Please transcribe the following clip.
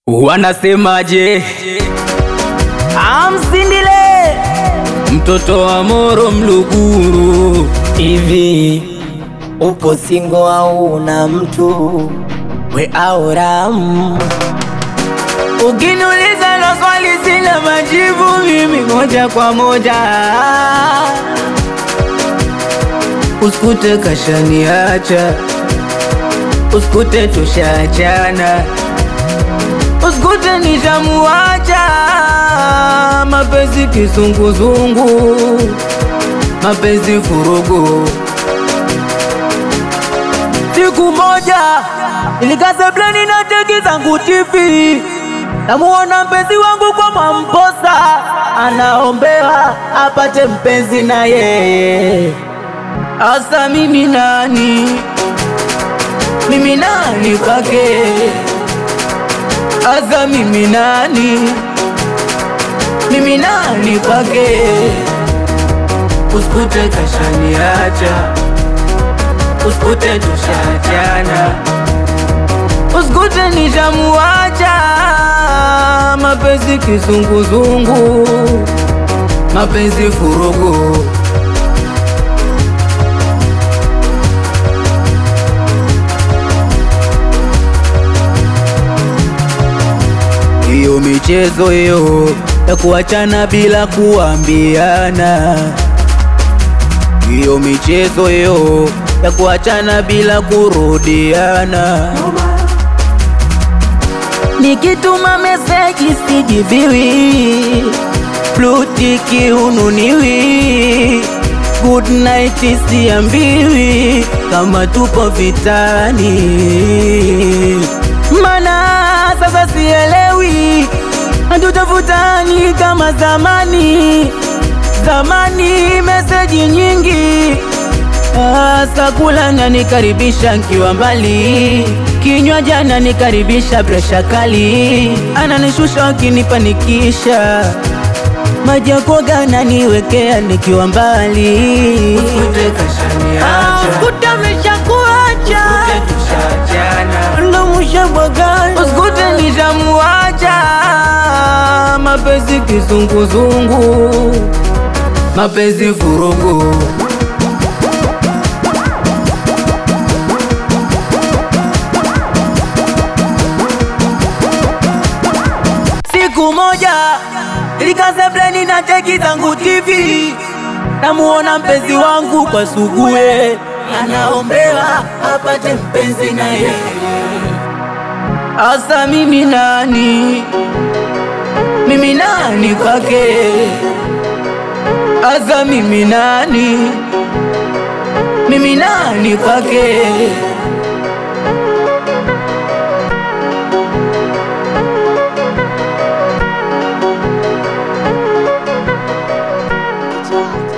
Wanasemaje? Amsindile Mtoto wa Moro Mluguru, hivi upo singo au una mtu we au ram? ukiniuliza na swali sina majibu mimi moja kwa moja, usikute kashaniacha, usikute tushaachana, usikute nishamuacha, mapenzi kizunguzungu, mapenzi furugu Siku moja nilikaza plani na teki zangu TV, namuona mpenzi wangu kwa Mwamposa anaombewa apate mpenzi na yeye. Asa mimi nani? Mimi nani kwake? Asa mimi nani? Mimi nani kwake? Usikute kashaniacha usikute tushaachana, usikute nishamuacha, mapenzi kizunguzungu, mapenzi furugu. Hiyo michezo hiyo ya kuachana bila kuambiana hiyo michezo hiyo ya kuachana bila kurudiana. Nikituma meseji sijibiwi, blutiki ununiwi, good night siambiwi, kama tupo vitani, mana sasa sielewi, hatutafutani kama zamani zamani meseji nyingi asa kula na nikaribisha nkiwa mbali, kinywa jana nikaribisha presha kali, ananishusha akinipanikisha, maji ya kuoga ananiwekea nikiwa mbali. Usikute kashaniacha, usikute ameshakuacha, usikute tushaachana, ndo mshabwagana, usikute nishamuacha, mapenzi kizunguzungu mapenzi furugu. Siku moja nilikaza bleni na teki zangu TV, namuona mpenzi wangu kwa sugue, anaombewa apate mpenzi na yeye. Asa mimi nani? Mimi nani kwake? Asa mimi nani? Mimi nani kwake?